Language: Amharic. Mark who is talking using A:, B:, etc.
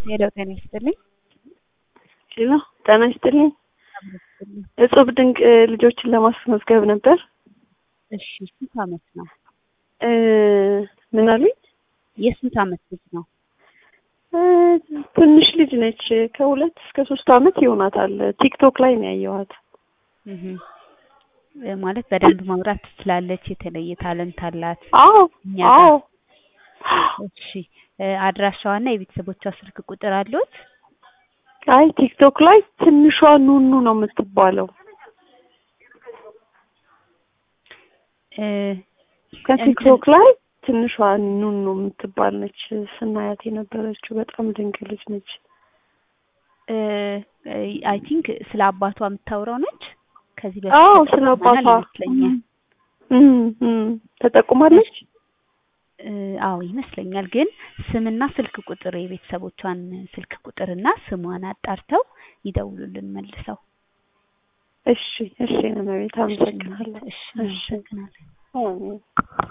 A: ሄደው ጤና ይስጥልኝ።
B: ሄሎ ጤና ይስጥልኝ። እጹብ ድንቅ ልጆችን ለማስመዝገብ ነበር።
A: እሺ ስንት አመት ነው?
B: እ ምን አሉኝ?
A: የስንት አመት ልጅ ነው?
B: እ ትንሽ ልጅ ነች። ከሁለት እስከ ሶስት አመት ይሆናታል። ቲክቶክ ላይ ነው ያየኋት።
A: እህ እ ማለት በደንብ ማውራት ትችላለች። የተለየ ታለንት አላት።
B: አዎ
A: እኛ ጋር
B: አዎ
A: እሺ እ አድራሻዋና የቤተሰቦቿ ስልክ ቁጥር አሉት?
B: አይ ቲክቶክ ላይ ትንሿ ኑኑ ነው የምትባለው።
A: እ
B: ከቲክቶክ ላይ ትንሿ ኑኑ የምትባል ነች ስናያት የነበረችው። በጣም ድንቅ ልጅ ነች።
A: አይ ቲንክ ስለ አባቷ የምታወራው ነች። ከዚህ
B: አዎ
A: በፊት
B: ስለ
A: ተጠቅመናል
B: አባቷ
A: ይመስለኛል።
B: እም እም ተጠቁማለች።
A: እ አዎ ይመስለኛል። ግን ስምና ስልክ ቁጥር የቤተሰቦቿን ስልክ ቁጥርና ስሟን አጣርተው ይደውሉልን መልሰው።
B: እሺ እሺ ነው መቤት አመሰግናለሁ።
A: እሺ እናመሰግናለን።
B: አሜን